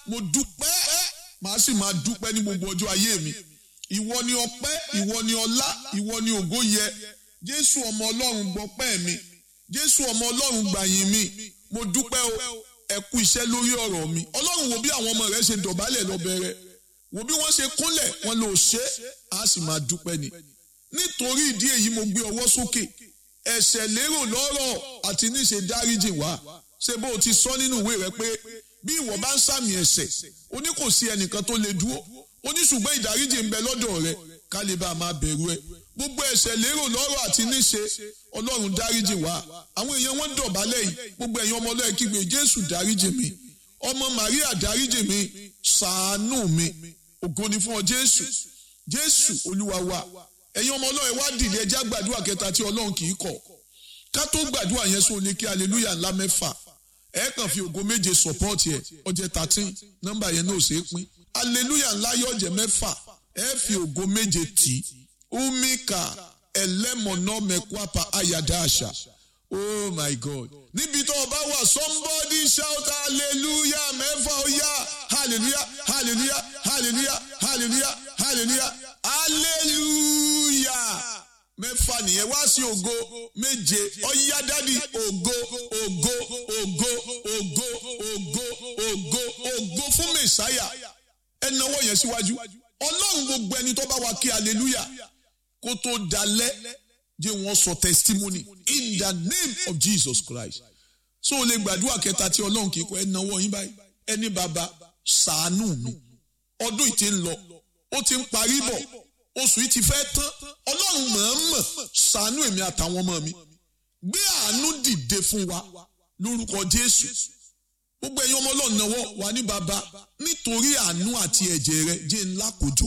mo dúpẹ́ màá sì máa dúpẹ́ ní gbogbo ọjọ́ ayé mi ìwọ ni ọpẹ́ ìwọ ni ọlá ìwọ ni ògo yẹ jésù ọmọ ọlọ́run gbọpẹ́ mi jésù ọmọ ọlọ́run gbàyìn mi mo dúpẹ́ o ẹ kú iṣẹ́ lórí ọ̀rọ̀ mi ọlọ́run wo bí àwọn ọmọ rẹ ṣe dọ̀bálẹ̀ lọ́bẹ̀rẹ̀ wo bí wọ́n ṣe kúnlẹ̀ wọn lò ṣe á sì máa dúpẹ́ ni nítorí ìdí èyí mo gbé ọwọ́ sókè ẹ̀ṣẹ̀ lérò lọ́rọ̀ àti níṣe dáríjì wá ṣé bó o ti sọ nínú ìwé rẹ pé bí ìwọ bá ń sàmì ẹ̀ṣẹ̀ o ní kò sí ẹnìkan tó lè dúró o ní ṣùgbọ́n ìdáríjì ń bẹ lọ́dọ̀ rẹ ká lè bá a máa bẹ̀rù ẹ gbogbo ẹ̀ṣẹ̀ lérò lọ́rọ̀ àti níṣe ọlọ́run dáríjì wá àwọn èèyàn wọn dọ̀bálẹ̀ yìí gbogbo ẹ̀yin ọmọ ọlọ́run kígbe jésù dáríjì mi ọmọ màríà dáríjì mi ṣàánú mi ògo ni fún ọ jésù jésù olúwa wa ẹ̀yin ọmọ ọlọ́run wá dìde ẹjá gbàdúrà kẹta tí ọlọ́run kì í kọ̀ ká tó gbàdúrà yẹn sóò lè kí aleluya ńlá mẹ́fà ẹ kàn fi ògo méje support yẹ ọjẹ thirteen nọ́mbà yẹn náà ṣe é pín aleluya ńlá yóò jẹ mẹ́fà ẹ fi ògo méje tì í umika ẹlẹ́mọ̀nà mẹ́kwapa ayada àṣà oh my god níbi tó o bá wà somebody shout hallelujah mẹ́fà ó yá hallelujah hallelujah hallelujah hallelujah hallelujah hallelujah mẹ́fà nìyẹn wá sí ògo méje ọ̀yá dádì ògo ògo ògo ògo ògo ògo ògo fún mẹ̀sáyà ẹ náwó yẹn síwájú ọlọ́run gbogbo ẹni tó bá wa kí hallelujah kó tó dalẹ̀ jẹ́ wọ́n sọ testimony in the name of Jesus Christ so o lè gbàdúrà kẹta tí ọlọ́run kì í kọ́ ẹ náwó yín báyìí ẹni bàbá ṣàánú mi ọdún yìí ti ń lọ ó ti ń parí bọ̀ oṣù yìí ti fẹ́ tán ọlọ́run mọ̀ọ́mọ̀ ṣàánú èmi àtàwọn ọmọ mi gbé àánú dìde fún wa lórúkọ Jésù gbogbo ẹ̀yin ọmọ ọlọ́run náwó wà ní bàbá nítorí àánú àti ẹ̀jẹ̀ rẹ jẹ́ ńlá kòjò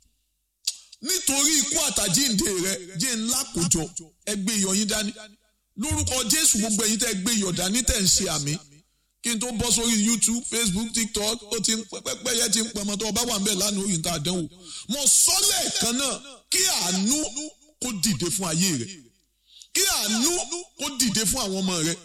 nítorí ikú àtàjíǹde rẹ jẹ́ ńlá kòjọ ẹgbẹ́ iyọ̀ yín dání lórúkọ jésù gbogbo ẹ̀yin tẹ́ gbé iyọ̀ dání tẹ́ ń ṣe àmì kí n tó bọ́ sórí youtube facebook tiktok ó ti ń pẹ́pẹ́ yẹn ti ń pẹ́ mọ́ tó o bá wà ń bẹ̀ lánàá orí níta àdánwò mo sọ lẹ́ẹ̀kan náà kí àánú kó dìde fún ayé rẹ kí àánú kó dìde fún àwọn ọmọ rẹ